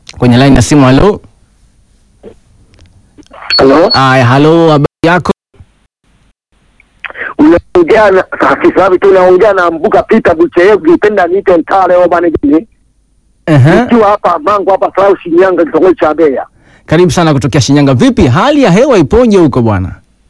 kwenye line ya simu. Halo, Halo, aya, halo, habari yako? unaongea na afisa wapi tu? Unaongea na Mbuga Peter Bucheyevu, ukipenda niite Ntale au bwana jini, Ehe. nikiwa hapa Mango hapa Sarau Shinyanga, kitongoji cha Mbeya. Karibu sana kutokea Shinyanga. Vipi hali ya hewa ipoje huko bwana?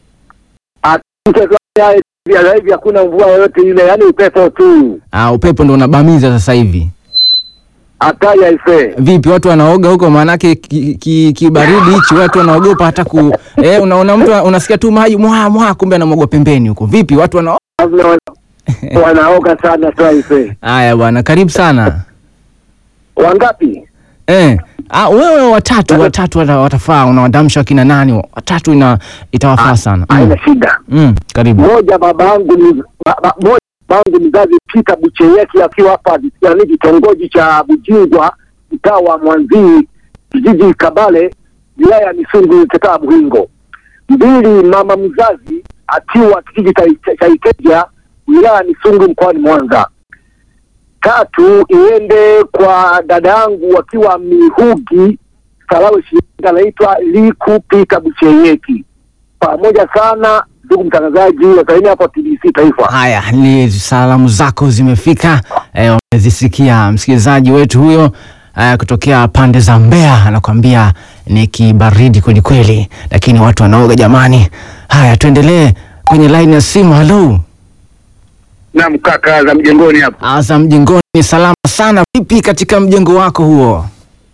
Sasa hivi hakuna mvua yoyote ile, yaani upepo tu, Ah, upepo ndo unabamiza sasa hivi. hatari aisee. Vipi watu wanaoga huko? Maanake kibaridi ki, kibaridi hichi watu wanaogopa hata ku eh, unaona mtu unasikia tu maji mwa mwa, kumbe anamwaga pembeni huko. Vipi watu wana Lazima wana- wanaoga sana tu aisee. Haya bwana, karibu sana. Wangapi? Eh, ah, wewe watatu watatu wata, watafaa unawadamsha kina nani? Watatu ina itawafaa sana. Mm. Haina shida. Mm, karibu. Moja babangu ni ba, ba, moja babangu mzazi Peter Bucheyeki akiwa hapa yaani kitongoji cha Bujingwa mtaa wa Mwanzii kijiji Kabale wilaya ya Misungu kataa Buhingo. Mbili mama mzazi akiwa kijiji cha cha- cha Iteja wilaya ya Misungu mkoani Mwanza. Tatu iende kwa dada yangu akiwa Mihugi Salawe Shinyanga anaitwa Liku Peter Bucheyeki pamoja sana ndugu mtangazaji wasaini hapo TBC Taifa. Haya, ni salamu zako zimefika, eh, wamezisikia msikilizaji wetu huyo eh, kutokea pande za Mbeya, anakuambia ni kibaridi kweli kweli, lakini watu wanaoga jamani. Haya, tuendelee kwenye line ya simu. Halo, Naam kaka za mjengoni hapo. asa mjengoni, ni salama sana. Vipi katika mjengo wako huo?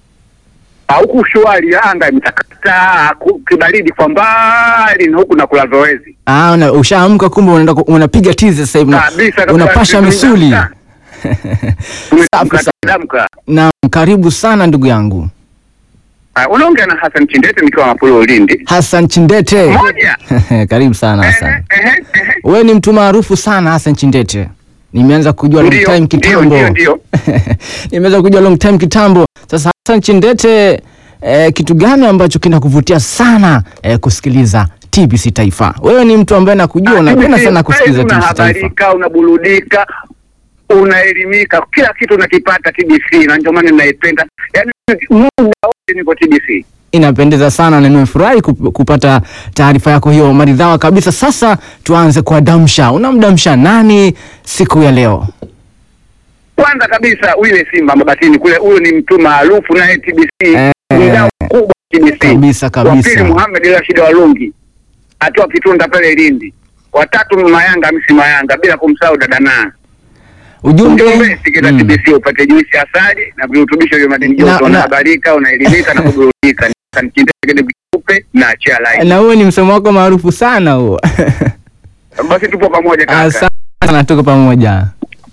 Huku shwari, anga imetakata, ku- kibaridi kwa mbali na huku nakula zoezi. Ah, una, ushaamka kumbe unaenda ku- unapiga tizi sasa hivi una- Kabisa, kabisa, unapasha tumeamka. misuli. Tumeamka, Safi sana. tumeamka. Na karibu sana ndugu yangu Ah, Unaongea na Hassan Chindete nikiwa Mapulo Ulindi. Hassan Chindete. Moja. karibu sana Hassan. Ehe, ehe, ehe. Wewe ni mtu maarufu sana Hassan Chindete. Nimeanza kujua long Ndio, time ndio, kitambo. ndio, ndio. Nimeanza kujua long time kitambo. Sasa Hassan Chindete, eh, kitu gani ambacho kinakuvutia sana eh, kusikiliza TBC Taifa? Wewe ni mtu ambaye nakujua unapenda TBC, sana kusikiliza TBC Taifa. Unahabarika, unaburudika, unaelimika, kila kitu unakipata TBC, na ndio maana ninaipenda. Yaani muda wote niko TBC. Inapendeza sana na nimefurahi kup- kupata taarifa yako hiyo maridhawa kabisa. Sasa tuanze kwa damsha. Unamdamsha nani siku ya leo? Kwanza kabisa yule Simba Mabatini kule, huyo ni mtu maarufu naye TBC, Eh, mdau mkubwa TBC. kabisa, kabisa. Wa pili Muhammad Rashid Walungi atoa Kitunda pale Lindi. Watatu Mama Yanga Hamisi Mayanga, bila kumsahau dada na Ujumbe, ujumbe sikiliza Mm. TBC upate juisi ya asali na virutubisho vya madini Na- joto, na- unahabarika, unaelimika na kuburudika. Nikinde vikupe na achia line. na huo ni msemo wako maarufu sana huo. Basi tupo pamoja kaka. Asante sana, tuko pamoja.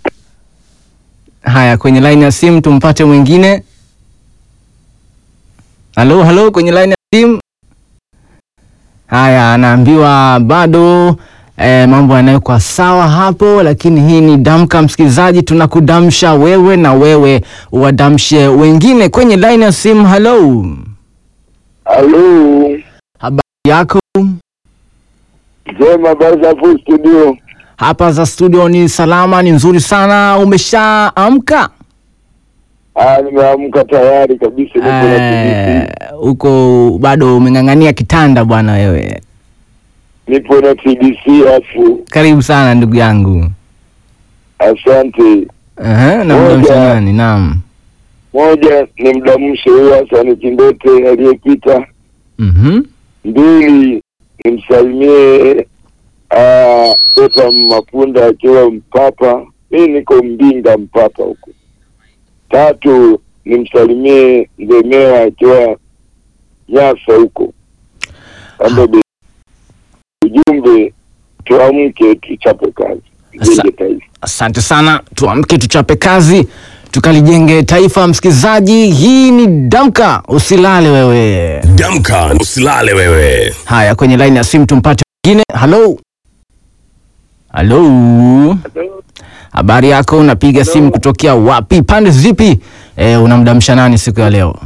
Haya, kwenye line ya simu tumpate mwingine. Halo, halo, kwenye line ya simu. Haya, anaambiwa bado eh, mambo yanawekwa sawa hapo, lakini hii ni Damka. Msikilizaji, tunakudamsha wewe na wewe wadamshe wengine kwenye line ya simu. Halo, Halo. habari yako? Jema baza full studio. Hapa za studio ni salama, ni nzuri sana. Umeshaamka? Ah, nimeamka tayari kabisa niko na Eh, TBC. Uko bado umeng'ang'ania kitanda bwana wewe. Nipo na TBC afu. Karibu sana ndugu yangu. Asante. Ehe, na Moja. mdamsha nani? Naam. Moja ni mdamshe huyo Hasani Kindete aliyepita. Mhm. Mbili nimsalimie ah, Ota Mapunda akiwa Mpapa. Mi niko Mbinga Mpapa huko. Tatu nimsalimie Ndemewa akiwa Nyasa huko Kambebe. Ujumbe tuamke tuchape kazi, Asa- tujenge taifa. Asante sana, tuamke tuchape kazi tukalijenge taifa. Msikilizaji, hii ni Damka, usilale wewe. Damka, usilale wewe. Haya, kwenye line ya simu tumpate mwingine. Halo, halo, habari yako? Unapiga simu kutokea wapi? Pande zipi? E, unamdamsha nani siku ya leo?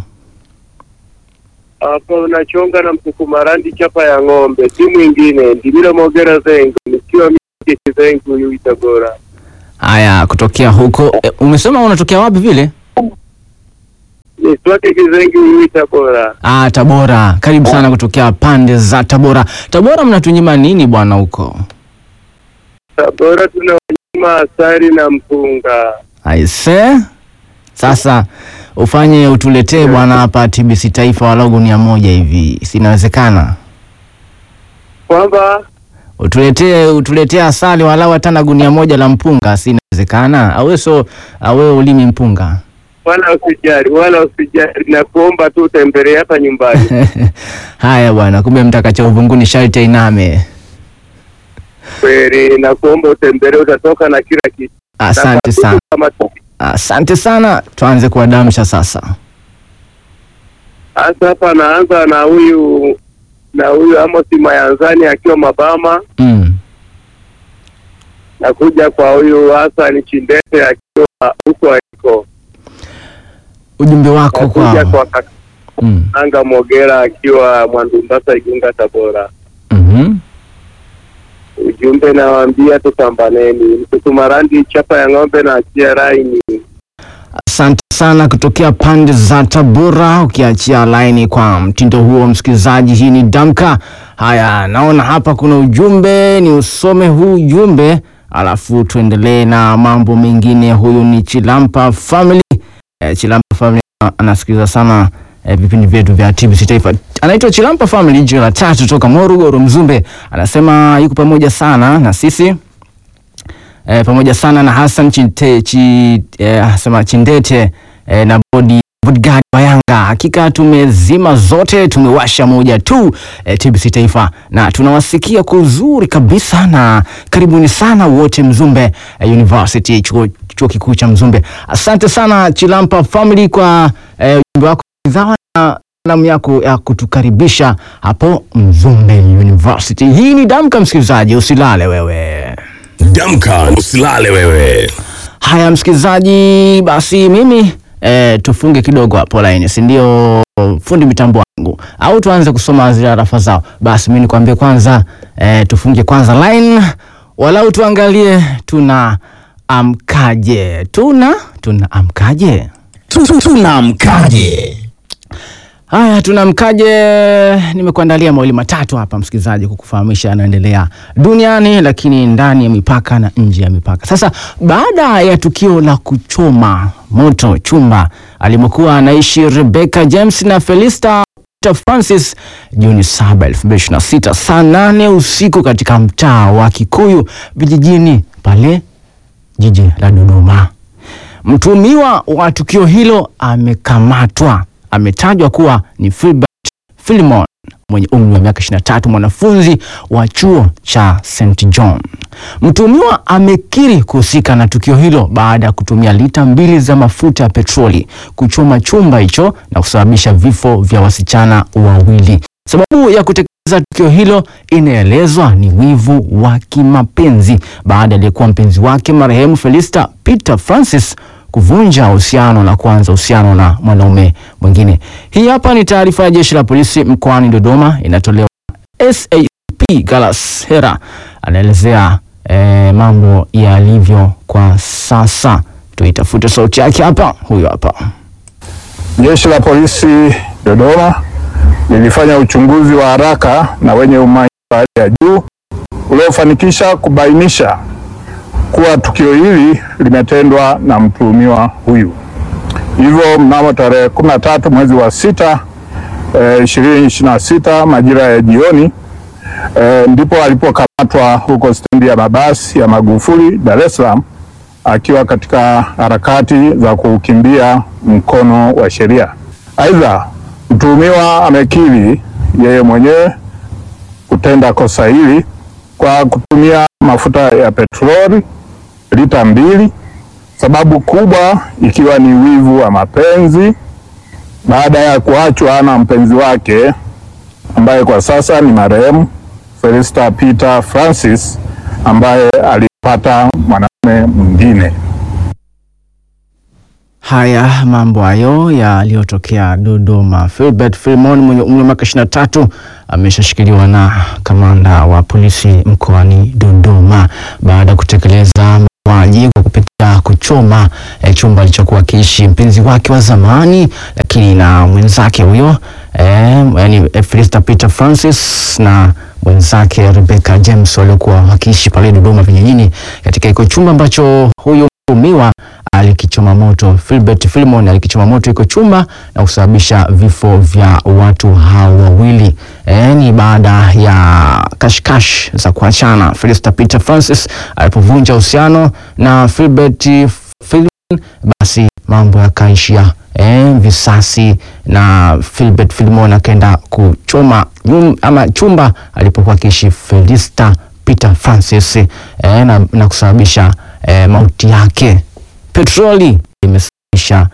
hapa unachonga na msukumarandi chapa ya ng'ombe, si mwingine Ndimiro Mogera Zengo, nikiwa mimi Zengo huyu Itagora. Haya, kutokea huko e, umesema unatokea wapi vile? Niswake Kizengi Uyui Tabora. Ah, Tabora. Karibu sana kutokea pande za Tabora. Tabora mnatunyima nini bwana huko? Tabora tunawanyima asali na mpunga. Aise, sasa ufanye utuletee bwana hapa TBC Taifa walau gunia moja hivi, sinawezekana? Kwamba Utuletee utuletee asali walau hata na gunia moja la mpunga, sinawezekana? Awe so awe ulimi mpunga wala usijali, wala usijali, na kuomba tu utembelee hapa nyumbani. haya bwana, kumbe mtakacha uvunguni sharti ainame. Kweli, na kuomba utembelee, utatoka na kila kitu. Asante Na sana, kama asante sana. Tuanze kuadamsha sasa. hasa hapa naanza na huyu na huyu Amos Mayanzani akiwa Mabama, Mm. na kuja kwa huyu Hassan Chindete akiwa huko aliko, Ujumbe wako na kuja kwao. kwa Mm. Kakanga Mogera akiwa Mwandumbasa, Igunga, Tabora. Mhm. Ujumbe nawaambia tupambaneni, mtutumarandi chapa ya ng'ombe na achia raini. Asante sana kutokea pande za Tabora, ukiachia laini kwa mtindo huo, msikilizaji. Hii ni Damka. Haya, naona hapa kuna ujumbe, ni usome huu ujumbe alafu tuendelee na mambo mengine. Huyu ni Chilampa Family. Eh, Chilampa Family anasikiliza sana eh, vipindi vyetu vya TBC Taifa. Anaitwa Chilampa Family, jicho la tatu toka Morogoro, Mzumbe. Anasema yuko pamoja sana na sisi eh, pamoja sana na Hassan Chinte, chi, eh, asema Chindete eh, na bodi bodyguard wa Yanga. Hakika tumezima zote, tumewasha moja tu eh, TBC Taifa na tunawasikia kwa uzuri kabisa, na karibuni sana wote Mzumbe eh, University, chuo, chuo kikuu cha Mzumbe. Asante sana Chilampa Family kwa eh, ujumbe wako zawa na salamu yako ya kutukaribisha hapo Mzumbe University. Hii ni Damka, msikilizaji, usilale wewe. Damka, usilale wewe. Haya msikilizaji, basi mimi e, tufunge kidogo hapo laini, si ndio? Fundi mitambo wangu, au tuanze kusoma zile arafa zao? Basi mimi nikwambie kwanza e, tufunge kwanza line, walau tuangalie tuna amkaje, tuna tuna amkaje. Tunamkaje? Haya, tunamkaje? Nimekuandalia mawili matatu hapa msikilizaji, kukufahamisha yanaendelea duniani, lakini ndani ya mipaka na nje ya mipaka. Sasa, baada ya tukio la kuchoma moto chumba alimokuwa anaishi Rebecca James na Felista Peter Francis Juni 7, 2026 saa nane usiku katika mtaa wa Kikuyu vijijini pale jiji la Dodoma. Mtuhumiwa wa tukio hilo amekamatwa. Ametajwa kuwa ni Filbert Philemon mwenye umri wa miaka 23, mwanafunzi wa chuo cha St John. Mtuhumiwa amekiri kuhusika na tukio hilo baada ya kutumia lita mbili za mafuta ya petroli kuchoma chumba hicho na kusababisha vifo vya wasichana wawili. Sababu ya kutekeleza tukio hilo inaelezwa ni wivu wa kimapenzi baada ya aliyekuwa mpenzi wake marehemu Felista Peter Francis kuvunja uhusiano na kuanza uhusiano na mwanaume mwingine. Hii hapa ni taarifa ya jeshi la polisi mkoani Dodoma, inatolewa SAP Galas Hera anaelezea eh, mambo yalivyo kwa sasa. Tuitafute sauti yake hapa, huyo hapa. Jeshi la polisi Dodoma lilifanya uchunguzi wa haraka na wenye umahiri wa hali ya juu uliofanikisha kubainisha kuwa tukio hili limetendwa na mtuhumiwa huyu. Hivyo mnamo tarehe 13 mwezi wa sita eh, 2026 majira ya jioni eh, ndipo alipokamatwa huko stendi ya mabasi ya Magufuli Dar es Salaam akiwa katika harakati za kukimbia mkono wa sheria. Aidha, mtuhumiwa amekiri yeye mwenyewe kutenda kosa hili kwa kutumia mafuta ya petroli lita mbili, sababu kubwa ikiwa ni wivu wa mapenzi baada ya kuachwa na mpenzi wake ambaye kwa sasa ni marehemu Felista Peter Francis ambaye alipata mwanaume mwingine. Haya mambo hayo yaliyotokea Dodoma. Filbert Philemon mwenye umri wa miaka 23 ameshashikiliwa na kamanda wa polisi mkoani Dodoma baada ya kutekeleza mauaji kwa kupitia kuchoma eh, chumba alichokuwa akiishi mpenzi wake wa zamani, lakini na mwenzake huyo eh, yani eh, Felista Peter Francis na mwenzake Rebecca James waliokuwa wakiishi pale Dodoma vijijini katika iko chumba ambacho huyu mtuhumiwa alikichoma moto. Philbert Philemon alikichoma moto iko chumba na kusababisha vifo vya watu hao wawili. E, ni baada ya kashkash za kuachana. Felista Peter Francis alipovunja uhusiano na Philbert Philemon, basi mambo yakaishia e, visasi na Philbert Philemon akaenda kuchoma nyum, ama chumba alipokuwa akiishi Felista Peter Francis e, na, na kusababisha e, mauti yake. Petroli imesababisha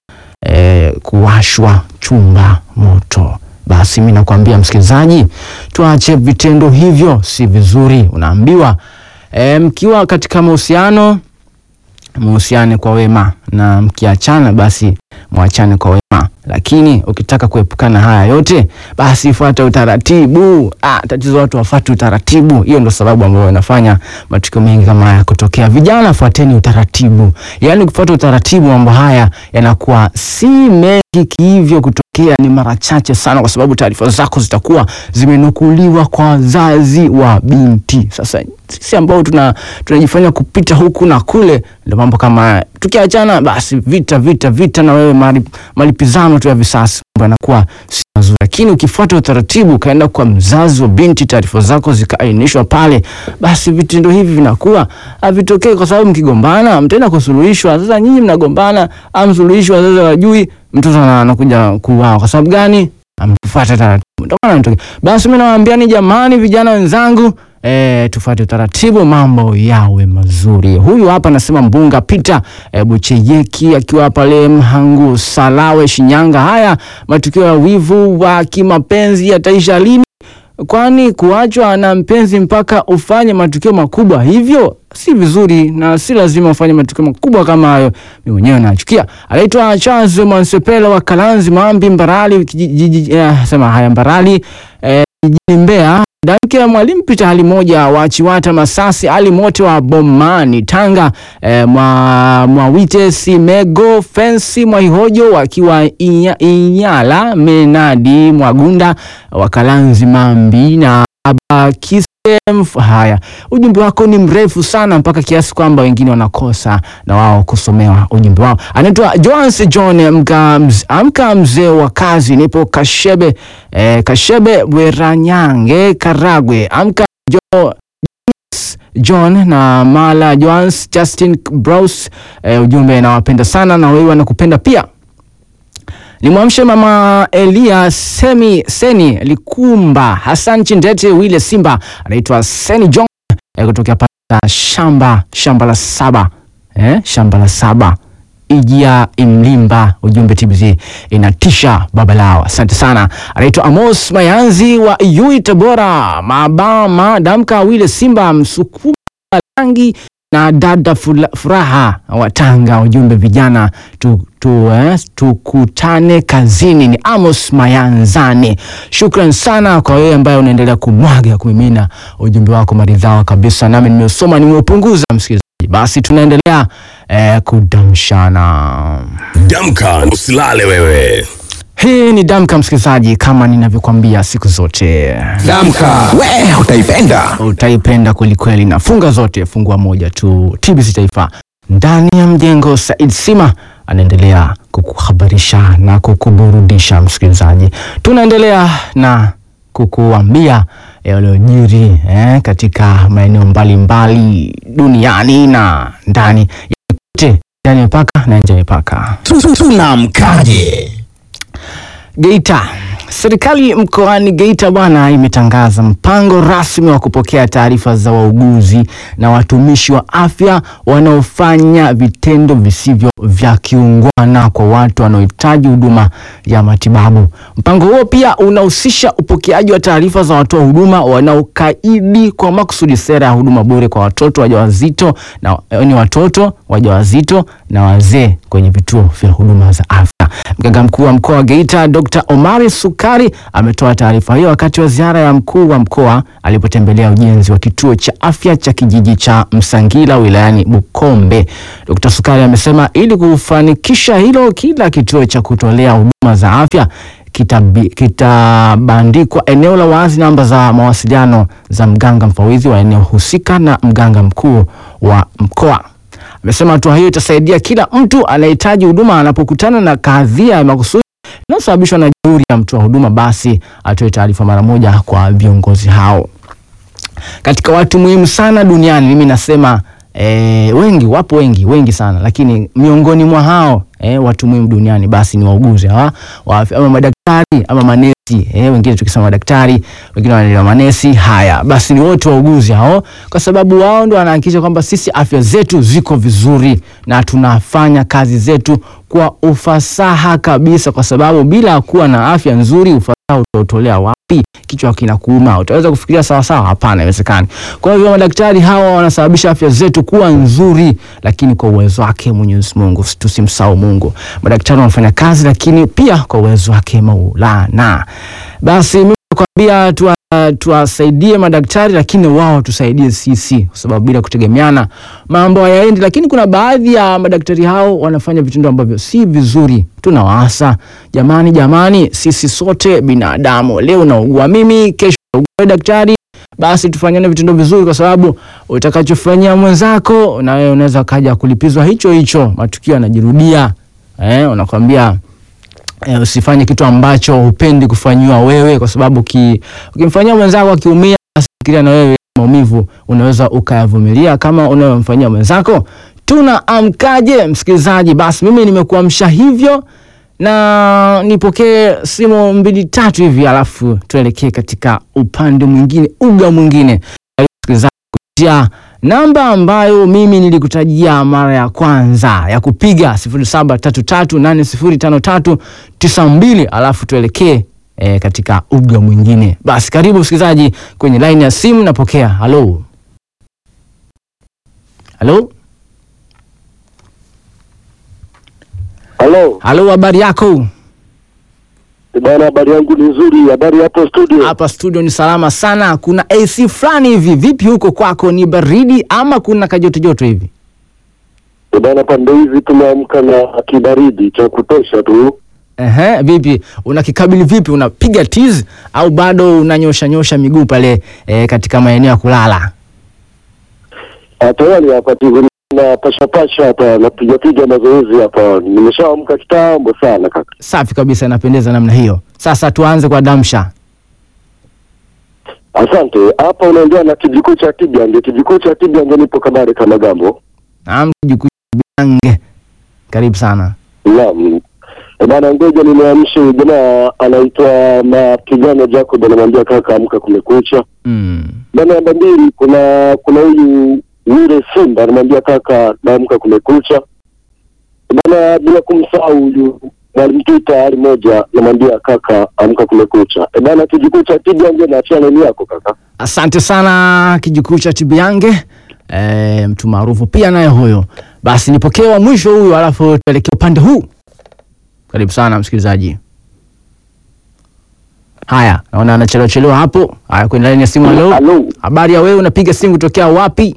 e, kuwashwa chumba moto. Basi mi nakwambia msikilizaji, tuache vitendo hivyo, si vizuri. Unaambiwa e, mkiwa katika mahusiano muhusiane kwa wema, na mkiachana basi mwachane kwa wema, lakini ukitaka kuepukana haya yote basi fuata utaratibu. Ah, tatizo watu wafuate utaratibu. Hiyo ndo sababu ambayo inafanya matukio mengi kama haya kutokea. Vijana, fuateni utaratibu, yaani kufuata utaratibu, mambo haya yanakuwa si mengi kihivyo kutokea, ni mara chache sana, kwa sababu taarifa zako zitakuwa zimenukuliwa kwa wazazi wa binti. Sasa sisi ambao tuna tunajifanya kupita huku na kule, ndio mambo kama haya. Tukiachana basi vita vita vita, na wewe mali, malipizano tu ya visasi, mambo yanakuwa si mazuri. Lakini ukifuata utaratibu, ukaenda kwa mzazi wa binti, taarifa zako zikaainishwa pale, basi vitendo hivi vinakuwa havitokei, kwa sababu mkigombana mtaenda kusuluhishwa. Sasa nyinyi mnagombana, amsuluhishwa, wazazi hawajui, mtoto anakuja kuuawa. Kwa sababu gani? Amfuata taratibu. Ndio maana inatokea. Basi mimi nawaambiani jamani, vijana wenzangu E, tufuate utaratibu, mambo yawe mazuri. Huyu hapa anasema Mbunga Peter e, Bucheyeki akiwa pale Mhangu Salawe, Shinyanga. Haya matukio ya wivu wa kimapenzi yataisha lini? Kwani kuachwa na mpenzi mpaka ufanye matukio makubwa hivyo si vizuri, na si lazima ufanye matukio makubwa kama hayo. Mimi mwenyewe nachukia. Anaitwa Charles Mwansepela wa Kalanzi Mambi Mbarali jiji, eh, sema haya Mbarali eh, jijini Mbeya. Danke Mwalimu Peter hali moja wa Chiwata Masasi ali mote wa Bomani Tanga eh, mwa Mwawite Simego Fensi Mwaihojo wakiwa inya, Inyala Menadi Mwagunda Wakalanzi Mambi na Abakis Haya, ujumbe wako ni mrefu sana mpaka kiasi kwamba wengine wanakosa na wao kusomewa ujumbe wao. Anaitwa Joans John amka, mz, amka mzee wa kazi, nipo Kashebe eh, Kashebe Bweranyange Karagwe. Amka jo, John na Mala Joans Justin Brous eh, ujumbe nawapenda sana na wewe wanakupenda pia. Nimwamshe mama Elia Semi Seni Likumba Hassan Chindete Wile Simba anaitwa Seni John eh, kutokea pale shamba shamba la saba eh, shamba la saba Ijia Imlimba, ujumbe TBC inatisha baba lao. Asante sana. Anaitwa Amos Mayanzi wa Yui Tabora, mabama damka Wile Simba Msukuma rangi na dada Furaha wa Tanga, ujumbe vijana tu, tu, eh, tukutane kazini. Ni Amos Mayanzani. Shukran sana kwa wewe ambaye unaendelea kumwaga kumimina ujumbe wako maridhawa kabisa, nami nimeusoma nimeupunguza, msikilizaji. Basi tunaendelea eh, kudamshana. Damka, usilale wewe. Hii ni Damka msikilizaji, kama ninavyokwambia siku zote Damka, we utaipenda. utaipenda kwelikweli, na funga zote, fungua moja tu. TBC Taifa ndani ya mjengo, Said Sima anaendelea kukuhabarisha na kukuburudisha msikilizaji. Tunaendelea na kukuambia yaliyojiri eh, katika maeneo mbalimbali duniani na ndani ya kote, ndani ya mipaka na nje ya mipaka. Tunamkaje? Geita. Serikali mkoani Geita bwana imetangaza mpango rasmi wa kupokea taarifa za wauguzi na watumishi wa afya wanaofanya vitendo visivyo vya kiungwana kwa watu wanaohitaji huduma ya matibabu. Mpango huo pia unahusisha upokeaji wa taarifa za watoa huduma wanaokaidi kwa makusudi sera ya huduma bure kwa watoto wajawazito na ni watoto wajawazito na wazee kwenye vituo vya huduma za afya. Mganga mkuu wa mkoa wa Geita Dr. Omari Suk Sukari ametoa taarifa hiyo wakati wa ziara ya mkuu wa mkoa alipotembelea ujenzi wa kituo cha afya cha kijiji cha Msangila wilayani Bukombe. Dr. Sukari amesema ili kufanikisha hilo, kila kituo cha kutolea huduma za afya kitabi- kitabandikwa eneo la wazi namba za mawasiliano za mganga mfawidhi wa eneo husika na mganga mkuu wa mkoa. Amesema hatua hiyo itasaidia kila mtu anayehitaji huduma anapokutana na kadhia ya makusudi inayosababishwa na jeuri ya mtoa huduma, basi atoe taarifa mara moja kwa viongozi hao. Katika watu muhimu sana duniani, mimi nasema E, wengi wapo wengi wengi sana, lakini miongoni mwa hao e, watu muhimu duniani basi ni wauguzi hawa wa afya ama madaktari ama manesi e, wengine tukisema madaktari, wengine wanaelewa manesi. Haya basi ni wote wauguzi hao, kwa sababu wao ndio wanahakikisha kwamba sisi afya zetu ziko vizuri na tunafanya kazi zetu kwa ufasaha kabisa, kwa sababu bila kuwa na afya nzuri ufasaha utautolea wapi? Kichwa kinakuuma, utaweza kufikiria sawa sawa? Hapana, haiwezekani. Kwa hivyo madaktari hawa wanasababisha afya zetu kuwa nzuri, lakini kwa uwezo wake Mwenyezi Mungu, tusimsahau Mungu. Madaktari wanafanya kazi, lakini pia kwa uwezo wake Maulana. Basi mimi nakwambia tuwa tuwasaidie madaktari lakini wao tusaidie sisi, kwa sababu bila kutegemeana mambo hayaendi. Lakini kuna baadhi ya madaktari hao wanafanya vitendo ambavyo si vizuri. Tunawaasa jamani, jamani, sisi sote binadamu. Leo naugua mimi, kesho naugua daktari, basi tufanyane vitendo vizuri, kwa sababu utakachofanyia mwenzako na wewe unaweza kaja kulipizwa hicho hicho. Matukio yanajirudia, eh, unakwambia Eh, usifanye kitu ambacho hupendi kufanyiwa wewe, kwa sababu ki, ukimfanyia mwenzako akiumia, basi fikiria na wewe maumivu unaweza ukayavumilia kama unayomfanyia mwenzako. Tunaamkaje msikilizaji? Basi mimi nimekuamsha hivyo, na nipokee simu mbili tatu hivi, alafu tuelekee katika upande mwingine, uga mwingine. Karibu msikilizaji kupitia namba ambayo mimi nilikutajia mara ya kwanza ya kupiga 0733805392 alafu tuelekee e, katika uga mwingine. Basi karibu msikilizaji kwenye line ya simu, napokea. Halo, halo, Halo halo, habari yako? bwana, habari yangu ni nzuri. Habari hapo studio? Hapa studio ni salama sana. Kuna AC fulani hivi, vipi huko kwako? Ni baridi ama kuna kajotojoto hivi? Bwana, pande hizi tumeamka na kibaridi cha kutosha tu. Ehe, vipi unakikabili vipi? Unapiga tizi au bado unanyosha nyosha miguu pale e, katika maeneo ya kulala? Tayari hapa tu na pasha pasha hapa, napiga piga mazoezi hapa. Nimeshaamka kitambo sana kaka. Safi kabisa, inapendeza namna hiyo. Sasa tuanze kwa damsha. Asante. Hapa unaongea na kijikuu cha Kigange. Kijikuu cha Kigange, nipo Kabare kama gambo. Naam, Kijukubange, karibu sana. Naam. E bana, ngoja nimeamsha jamaa anaitwa Mapigano Jacob, anamwambia kaka, amka, kumekucha. Mm. Bana, namba mbili, kuna kuna huyu yule Simba anamwambia kaka, naamka, kumekucha. Bana, bila kumsahau huyu Mwalimu Tita hali moja, namwambia kaka, amka, kumekucha. E bana, kijikucha Kigange, naachia nani yako kaka. Asante sana kijukuu cha Tibiange, e, mtu maarufu pia naye huyo. Basi nipokee wa mwisho huyo, alafu tuelekee upande huu. Karibu sana msikilizaji. Haya, naona anachelewa chelewa hapo. Haya, kwenye laini ya simu. Halo, Halo. habari ya wewe? Unapiga simu kutokea wapi?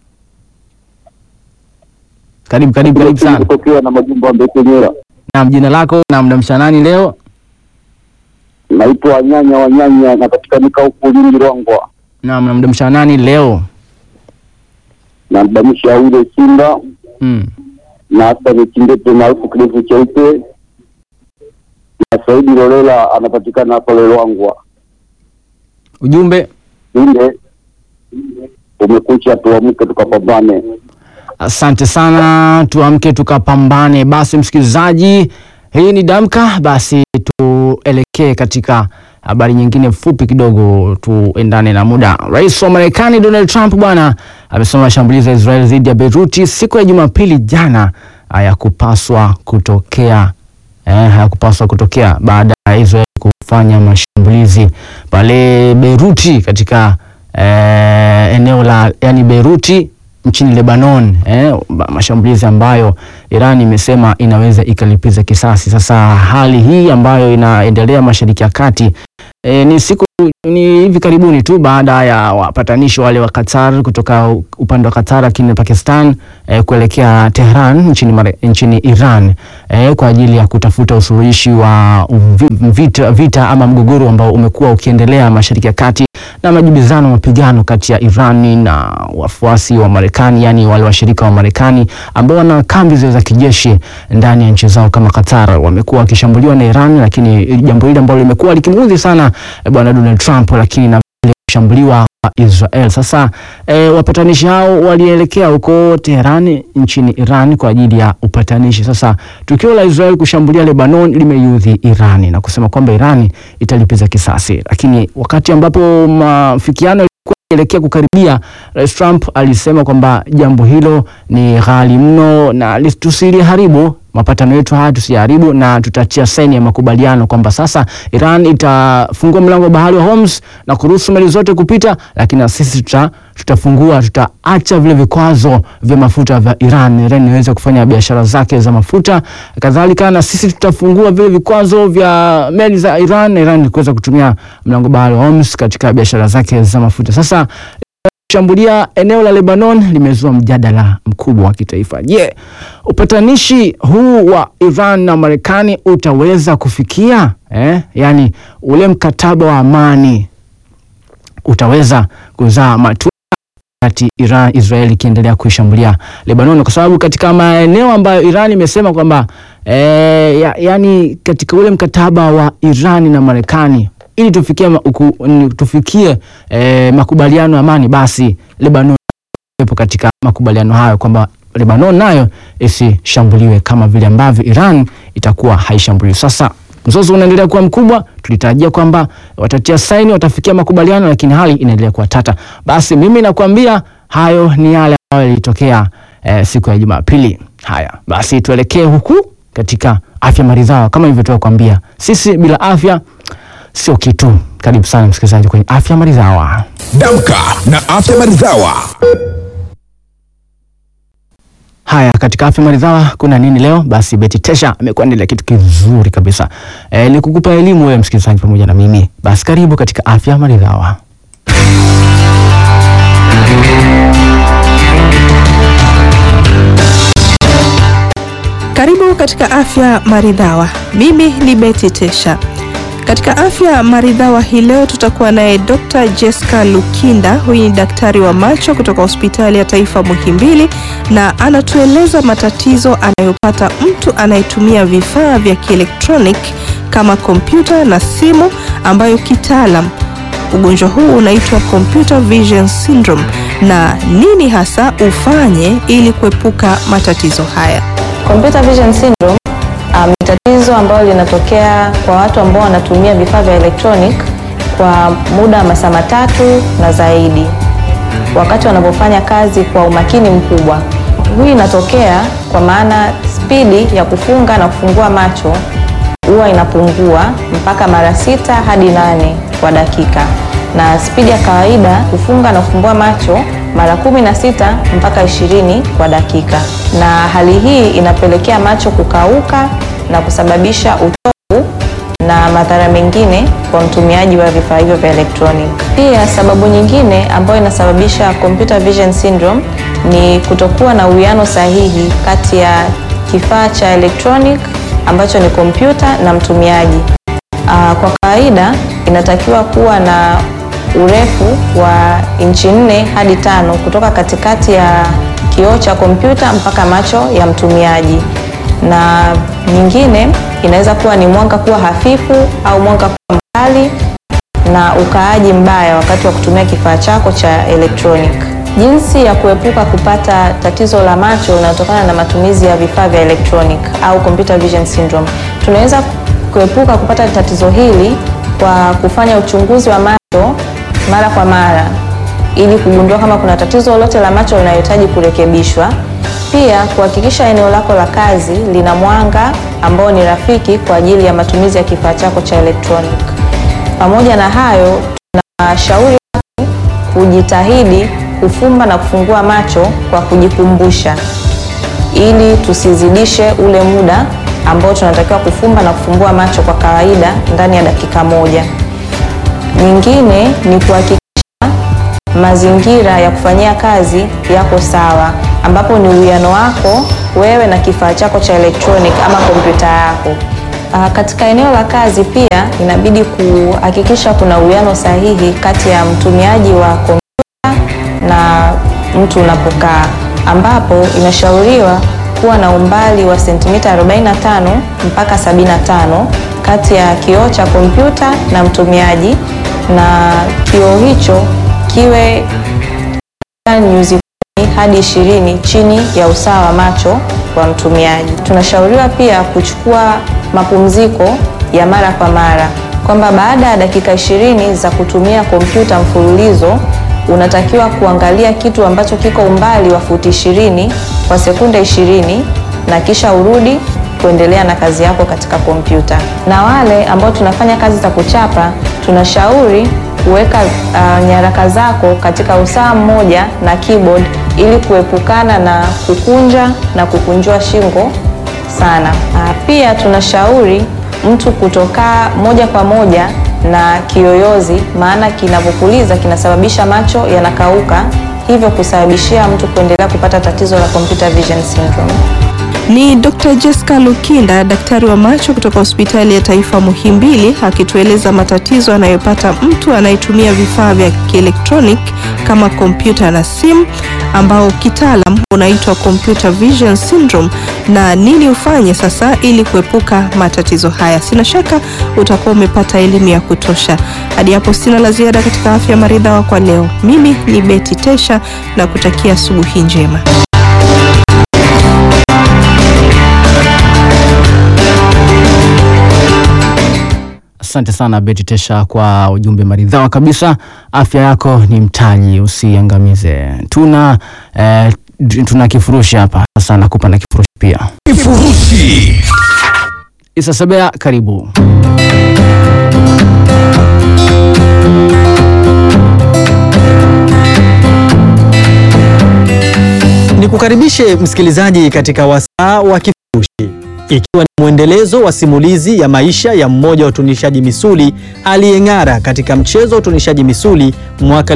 Karibu karibu karibu sana. Kutokea na majumba ya Mbekenyera. Naam, jina lako na mdamsha nani leo? Naitwa Wanyanya Wanyanya, napatikanika huku Lindi Rwangwa. Naam, na mdamsha nani leo? na mbamisha ule Simba Mm. na hasa ni Kindete maarufu kidevu cheupe na Saidi Lolela anapatikana hapa Lolwangwa. Ujumbe Inde umekucha, tuamke tukapambane. Asante sana, tuamke tukapambane. Basi msikilizaji, hii ni Damka. Basi tuelekee katika habari nyingine fupi kidogo, tuendane na muda. Rais wa Marekani Donald Trump bwana amesema mashambulizi ya Israel dhidi ya Beiruti siku ya Jumapili jana hayakupaswa kutokea eh, hayakupaswa kutokea baada ya Israel kufanya mashambulizi pale Beiruti katika eh, eneo la yani Beiruti nchini Lebanon eh, ba- mashambulizi ambayo Iran imesema inaweza ikalipiza kisasi. Sasa hali hii ambayo inaendelea Mashariki ya Kati E, ni siku ni hivi karibuni tu baada ya wapatanishi wale wa Qatar kutoka u- upande wa Qatar lakini Pakistan e, kuelekea Tehran nchini, Mare- nchini Iran e, kwa ajili ya kutafuta usuluhishi wa uvi- vita, vita ama mgogoro ambao umekuwa ukiendelea Mashariki ya Kati na majibizano mapigano kati ya Irani na wafuasi wa Marekani, yani wale washirika wa Marekani ambao wana kambi zile za kijeshi ndani ya nchi zao kama Qatar, wamekuwa wakishambuliwa na Iran, lakini jambo hili ambalo limekuwa likimuudhi sana eh, bwana Donald Trump, lakini na vile kushambuliwa kwa Israel. Sasa eh, wapatanishi hao walielekea huko Teherani nchini Iran kwa ajili ya upatanishi. Sasa tukio la Israel kushambulia Lebanon limeiudhi Irani na kusema kwamba Irani italipiza kisasi, lakini wakati ambapo mafikiano yalikuwa yanaelekea kukaribia, Rais Trump alisema kwamba jambo hilo ni ghali mno na lis- tusiliharibu mapatano yetu haya tusiharibu, na tutatia saini ya makubaliano kwamba sasa Iran itafungua mlango wa bahari wa Hormuz na kuruhusu meli zote kupita, lakini na sisi tuta, tutafungua tutaacha vile vikwazo vya mafuta vya Iran, Iran iweze kufanya biashara zake za mafuta. Kadhalika na sisi tutafungua vile vikwazo vya meli za Iran na Iran kuweza kutumia mlango wa bahari wa Hormuz katika biashara zake za mafuta. Sasa kushambulia eneo la Lebanon limezua mjadala mkubwa wa kitaifa. Je, upatanishi huu wa Iran na Marekani utaweza kufikia eh? Yaani ule mkataba wa amani utaweza kuzaa matunda wakati Iran Israeli ikiendelea kuishambulia Lebanon, kwa sababu katika maeneo ambayo Iran imesema kwamba eh, ya, yani katika ule mkataba wa Iran na Marekani ili tufikie, ma- uku, ni- tufikie eh, makubaliano ya amani, basi Lebanon iwepo katika makubaliano hayo kwamba Lebanon nayo isishambuliwe kama vile ambavyo Iran itakuwa haishambuliwi. Sasa mzozo unaendelea kuwa mkubwa. Tulitarajia kwamba watatia saini, watafikia makubaliano, lakini hali inaendelea kuwa tata. Basi mimi nakwambia hayo ni yale ambayo yalitokea eh, siku ya Jumapili. Haya basi, tuelekee huku katika afya maridhawa. Kama ilivyotoka kuambia, sisi bila afya sio kitu. Karibu sana msikilizaji kwenye afya maridhawa. Damka na afya maridhawa. Haya, katika afya maridhawa kuna nini leo? Basi Beti Tesha amekuandalia kitu kizuri kabisa e, ni kukupa elimu wewe msikilizaji pamoja na mimi. Basi karibu katika afya maridhawa. Karibu katika afya maridhawa. Mimi ni Betty Tesha. Katika afya maridhawa hii leo tutakuwa naye Dr. Jessica Lukinda. Huyu ni daktari wa macho kutoka hospitali ya taifa Muhimbili, na anatueleza matatizo anayopata mtu anayetumia vifaa vya kielektroniki kama kompyuta na simu, ambayo kitaalam ugonjwa huu unaitwa computer vision syndrome, na nini hasa ufanye ili kuepuka matatizo haya. Computer vision syndrome um, ni tatizo ambalo linatokea kwa watu ambao wanatumia vifaa vya electronic kwa muda wa masaa matatu na zaidi, wakati wanapofanya kazi kwa umakini mkubwa. Hii inatokea kwa maana spidi ya kufunga na kufungua macho huwa inapungua mpaka mara sita hadi nane kwa dakika, na spidi ya kawaida kufunga na kufumbua macho mara kumi na sita mpaka ishirini kwa dakika, na hali hii inapelekea macho kukauka na kusababisha uchovu na madhara mengine kwa mtumiaji wa vifaa hivyo vya electronic. Pia sababu nyingine ambayo inasababisha computer vision syndrome ni kutokuwa na uwiano sahihi kati ya kifaa cha electronic ambacho ni kompyuta na mtumiaji. Aa, kwa kawaida inatakiwa kuwa na urefu wa inchi nne hadi tano kutoka katikati ya kioo cha kompyuta mpaka macho ya mtumiaji, na nyingine inaweza kuwa ni mwanga kuwa hafifu au mwanga kuwa mkali na ukaaji mbaya wakati wa kutumia kifaa chako cha electronic. Jinsi ya kuepuka kupata tatizo la macho linalotokana na matumizi ya vifaa vya electronic au computer vision syndrome. Tunaweza kuepuka kupata tatizo hili kwa kufanya uchunguzi wa macho mara kwa mara ili kugundua kama kuna tatizo lolote la macho linalohitaji kurekebishwa. Pia kuhakikisha eneo lako la kazi lina mwanga ambao ni rafiki kwa ajili ya matumizi ya kifaa chako cha electronic. Pamoja na hayo, tunashauri watu kujitahidi kufumba na kufungua macho kwa kujikumbusha, ili tusizidishe ule muda ambao tunatakiwa kufumba na kufumbua macho kwa kawaida ndani ya dakika moja. Nyingine ni kuhakikisha mazingira ya kufanyia kazi yako sawa, ambapo ni uwiano wako wewe na kifaa chako cha electronic ama kompyuta yako. Ah, katika eneo la kazi pia inabidi kuhakikisha kuna uwiano sahihi kati ya mtumiaji wa kompyuta na mtu unapokaa, ambapo inashauriwa kuwa na umbali wa sentimita 45 mpaka 75 kati ya kioo cha kompyuta na mtumiaji, na kioo hicho kiwe nyuzi kumi hadi ishirini chini ya usawa wa macho wa mtumiaji. Tunashauriwa pia kuchukua mapumziko ya mara kwa mara, kwamba baada ya dakika ishirini za kutumia kompyuta mfululizo unatakiwa kuangalia kitu ambacho kiko umbali wa futi ishirini kwa sekunde ishirini na kisha urudi kuendelea na kazi yako katika kompyuta. Na wale ambao tunafanya kazi za kuchapa, tunashauri kuweka uh, nyaraka zako katika usawa mmoja na keyboard ili kuepukana na kukunja na kukunjua shingo sana. Uh, pia tunashauri mtu kutokaa moja kwa moja na kiyoyozi, maana kinavyopuliza kinasababisha macho yanakauka, hivyo kusababishia mtu kuendelea kupata tatizo la computer vision syndrome. Ni Dr. Jessica Lukinda, daktari wa macho kutoka hospitali ya taifa Muhimbili, akitueleza matatizo anayopata mtu anayetumia vifaa vya kielektroniki kama kompyuta na simu, ambao kitaalam unaitwa computer vision syndrome, na nini ufanye sasa ili kuepuka matatizo haya. Sina shaka utakuwa umepata elimu ya kutosha. Hadi hapo sina la ziada katika afya maridhawa kwa leo. Mimi ni Betty Tesha na kutakia asubuhi njema. Asante sana Beti Tesha kwa ujumbe maridhawa kabisa. Afya yako ni mtaji, usiangamize. Tuna eh, tuna kifurushi hapa sasa, nakupa na kifurushi pia. Kifurushi. Isa Sebea, karibu. Nikukaribishe msikilizaji katika wasaa wa kifurushi, ikiwa ni mwendelezo wa simulizi ya maisha ya mmoja wa utunishaji misuli aliyeng'ara katika mchezo wa utunishaji misuli mwaka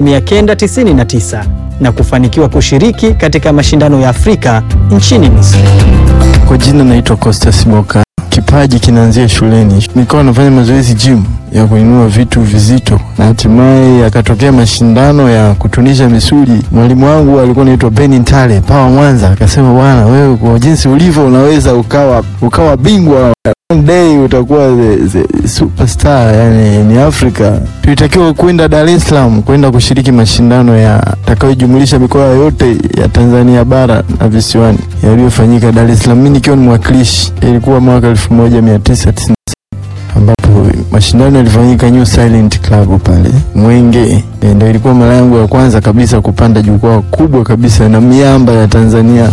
1999 na kufanikiwa kushiriki katika mashindano ya Afrika nchini Misri. Kwa jina naitwa Costas Boka. Kipaji kinaanzia shuleni. Nikawa nafanya mazoezi gym ya kuinua vitu vizito, na hatimaye yakatokea mashindano ya kutunisha misuli. Mwalimu wangu alikuwa anaitwa Beni Ntale Pawa Mwanza, akasema bwana, wewe kwa jinsi ulivyo unaweza ukawa ukawa bingwa one day utakuwa the, the superstar yani ni Afrika. Tulitakiwa kwenda Dar es Salaam kwenda kushiriki mashindano ya takayojumulisha mikoa yote ya Tanzania bara na visiwani yaliyofanyika Dar es Salaam, mimi nikiwa ni mwakilishi. Ilikuwa mwaka 1990 ambapo mashindano yalifanyika New Silent Club pale Mwenge. E, ndio ilikuwa mara yangu ya kwanza kabisa kupanda jukwaa kubwa kabisa na miamba ya Tanzania.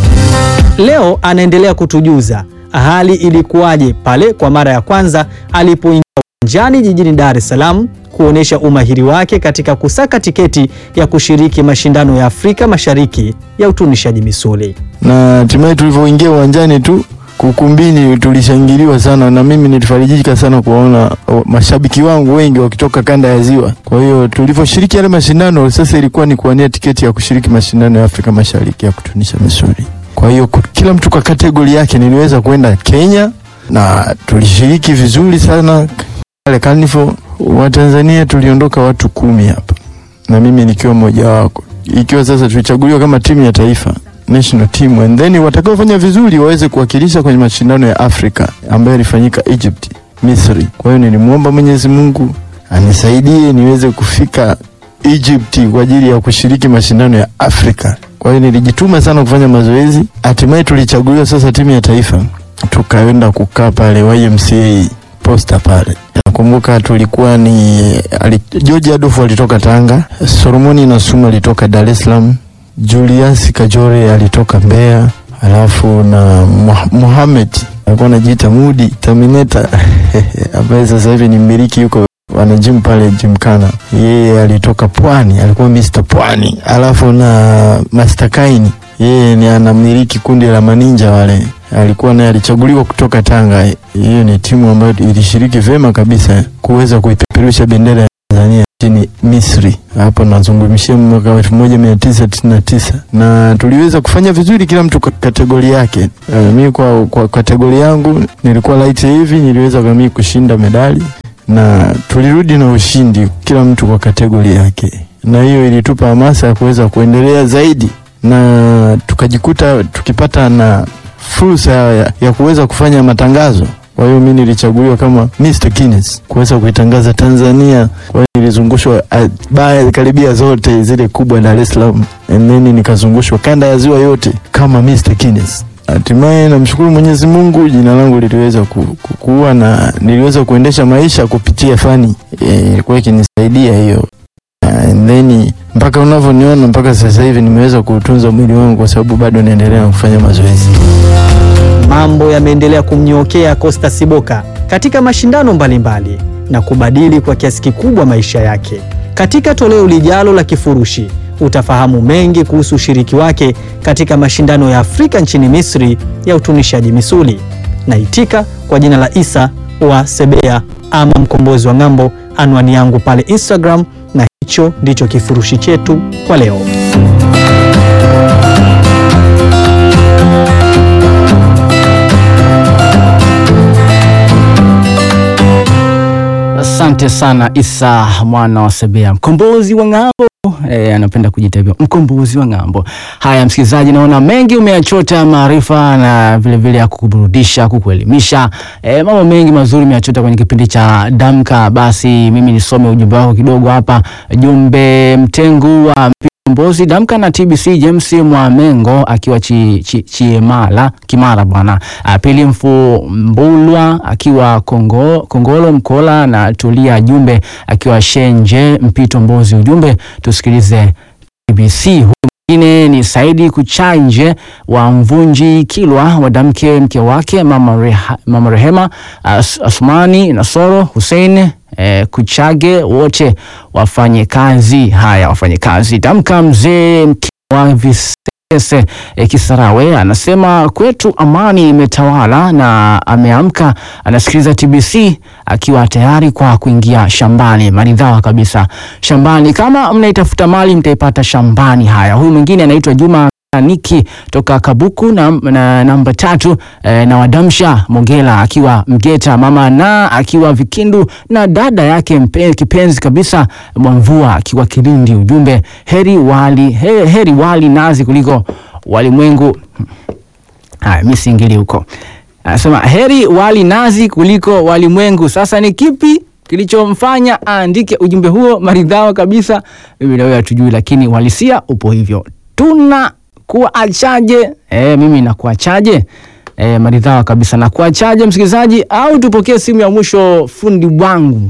Leo anaendelea kutujuza hali ilikuwaje pale kwa mara ya kwanza alipoingia uwanjani jijini Dar es Salaam kuonesha umahiri wake katika kusaka tiketi ya kushiriki mashindano ya Afrika Mashariki ya utunishaji misuli. na hatimaye tulivyoingia uwanjani tu kukumbini tulishangiliwa sana, na mimi nilifarijika sana kuwaona o, mashabiki wangu wengi wakitoka kanda ya Ziwa. Kwa hiyo tulivyoshiriki yale mashindano, sasa ilikuwa ni kuwania tiketi ya kushiriki mashindano ya Afrika Mashariki ya kutunisha misuli. Kwa hiyo ku- kila mtu kwa kategori yake, niliweza kwenda Kenya na tulishiriki vizuri sana pale Carnival. Wa Tanzania tuliondoka watu kumi hapa na mimi nikiwa mmoja wako, ikiwa sasa tulichaguliwa kama timu ya taifa national team and then watakaofanya vizuri waweze kuwakilisha kwenye mashindano ya Afrika ambayo yalifanyika Egypt, Misri. Kwa hiyo nilimwomba Mwenyezi Mungu anisaidie niweze kufika Egypt kwa ajili ya kushiriki mashindano ya Afrika. Kwa hiyo nilijituma sana kufanya mazoezi, hatimaye tulichaguliwa sasa timu ya taifa, tukaenda kukaa pale YMCA posta pale. Nakumbuka tulikuwa ni ali, George Adolf alitoka Tanga, Solomoni Nasuma alitoka Dar es Salaam, Julius Kajore alitoka Mbeya, alafu na Muha- Mohamed alikuwa anajiita Mudi Terminator ambaye sasa hivi ni mmiliki yuko wana gym pale Gymkhana. Yeye alitoka Pwani, alikuwa Mr Pwani, alafu na Master Kaini yeye ni anamiliki kundi la maninja wale, alikuwa naye alichaguliwa kutoka Tanga. Hiyo ni timu ambayo ilishiriki vyema kabisa kuweza kuipeperusha bendera ya Tanzania nchini Misri. Hapo nazungumzia mwaka wa 1999 na tuliweza kufanya vizuri, kila mtu kwa kategori yake. Uh, mimi kwa, kwa kategori yangu nilikuwa light heavy, niliweza kami kushinda medali na tulirudi na ushindi, kila mtu kwa kategori yake, na hiyo ilitupa hamasa ya kuweza kuendelea zaidi na tukajikuta tukipata na fursa ya, ya kuweza kufanya matangazo. Kwa hiyo mimi nilichaguliwa kama Mr Guinness kuweza kuitangaza Tanzania. Kwa hiyo nilizungushwa ah, baa karibia zote zile kubwa Dar es Salaam, and then nikazungushwa kanda ya ziwa yote kama Mr Guinness. Hatimaye namshukuru Mwenyezi Mungu, jina langu liliweza ku, ku, kuwa na niliweza kuendesha maisha kupitia fani eh, ilikuwa ikinisaidia hiyo and then mpaka unavyoniona mpaka sasa hivi nimeweza kuutunza mwili wangu kwa sababu bado naendelea kufanya mazoezi. Mambo yameendelea kumnyookea Costa Siboka katika mashindano mbalimbali na kubadili kwa kiasi kikubwa maisha yake. Katika toleo lijalo la Kifurushi utafahamu mengi kuhusu ushiriki wake katika mashindano ya Afrika nchini Misri ya utunishaji misuli. Naitika kwa jina la Isa wa Sebea ama mkombozi wa ng'ambo, anwani yangu pale Instagram, na hicho ndicho kifurushi chetu kwa leo. Asante sana Isa mwana wa Sebea, mkombozi wa ng'ambo. E, anapenda kujiita hivyo mkombozi wa ng'ambo. Haya msikilizaji, naona mengi umeyachota maarifa na vilevile ya kukuburudisha, kukuelimisha. E, mambo mengi mazuri umeyachota kwenye kipindi cha Damka. Basi mimi nisome ujumbe wako kidogo hapa. Jumbe Mtengu wa Mbozi Damka na TBC James Mwamengo akiwa chi, chi, Chiemala Kimara bwana. Ah, Pili Mfumbulwa akiwa Kongo, Kongolo Mkola na Tulia Jumbe akiwa Shenje Mpito Mbozi. Ujumbe tusikilize TBC. Huyu mwingine ni Saidi Kuchanje wa Mvunji Kilwa, wadamke mke wake mama, Reha, mama Rehema As, Asmani Nasoro Hussein eh, Kuchage wote wafanye kazi. Haya, wafanye kazi. Damka mzee wa Visese eh, Kisarawe anasema kwetu amani imetawala na ameamka anasikiliza TBC akiwa tayari kwa kuingia shambani. Maridhawa kabisa shambani, kama mnaitafuta mali mtaipata shambani. Haya, huyu mwingine anaitwa Juma Niki toka Kabuku na, na namba tatu eh, na Wadamsha Mogela akiwa Mgeta, mama na akiwa Vikindu na dada yake mpe, kipenzi kabisa Mwamvua akiwa Kilindi. Ujumbe heri wali, he, heri wali nazi kuliko walimwengu. Haya, mimi siingili huko. Anasema heri wali nazi kuliko walimwengu. Sasa ni kipi kilichomfanya aandike ujumbe huo maridhawa kabisa? Mimi na wewe hatujui, lakini uhalisia upo hivyo. Tuna kuachaje? E, mimi nakuachaje? E, maridhawa kabisa. Nakuachaje msikilizaji, au tupokee simu ya mwisho? Fundi wangu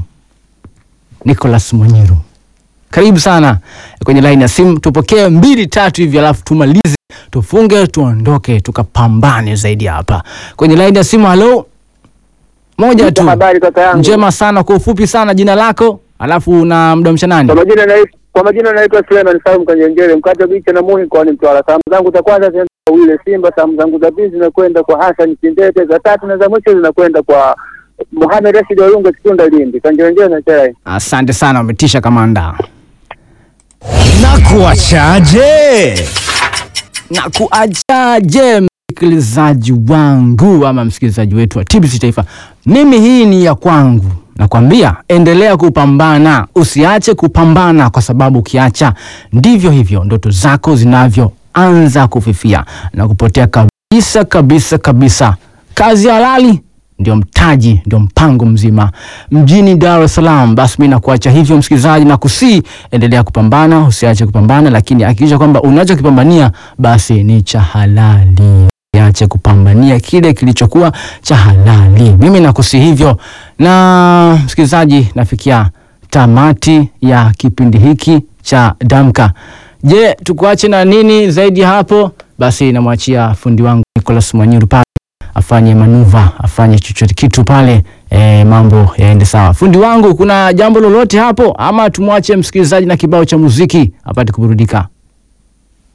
Nicholas Mwenyeru, karibu sana kwenye laini ya simu. Tupokee mbili tatu hivi, alafu tumalize, tufunge, tuondoke, tukapambane zaidi hapa kwenye laini ya simu. Halo, moja tu. Habari kaka yangu. Njema sana, kwa ufupi sana, jina lako alafu na mdamsha nani? Kwa majina naitwa kwa majina naitwa Suleiman Salum Kanyenjere mkata bicha na muhi kwa ni Mtwara. Salamu zangu za kwanza zinaenda kwa Wile Simba, salamu zangu za pili zinakwenda kwa Hassan Kindete, za tatu na za mwisho zinakwenda kwa Mohamed Rashid Olunga Kitunda Lindi. Kanyenjere na chai. Asante sana, umetisha kamanda. Na kuachaje? na kuachaje msikilizaji wangu ama msikilizaji wetu wa TBC Taifa, mimi hii ni ya kwangu. Nakwambia endelea kupambana, usiache kupambana, kwa sababu ukiacha ndivyo hivyo ndoto zako zinavyoanza kufifia na kupotea kabisa kabisa kabisa. Kazi halali ndio mtaji, ndio mpango mzima mjini Dar es Salaam. Basi mimi nakuacha hivyo msikilizaji, na kusii endelea kupambana, usiache kupambana, lakini hakikisha kwamba unachokipambania basi ni cha halali. Usiache kupambania kile kilichokuwa cha halali. Mimi nakusi hivyo, na msikilizaji, nafikia tamati ya kipindi hiki cha Damka. Je, tukuache na nini zaidi ya hapo? Basi namwachia fundi wangu Nicholas Mwanyiru pale afanye manuva, afanye chochote kitu pale e, mambo yaende sawa. Fundi wangu, kuna jambo lolote hapo ama tumwache msikilizaji na kibao cha muziki apate kuburudika?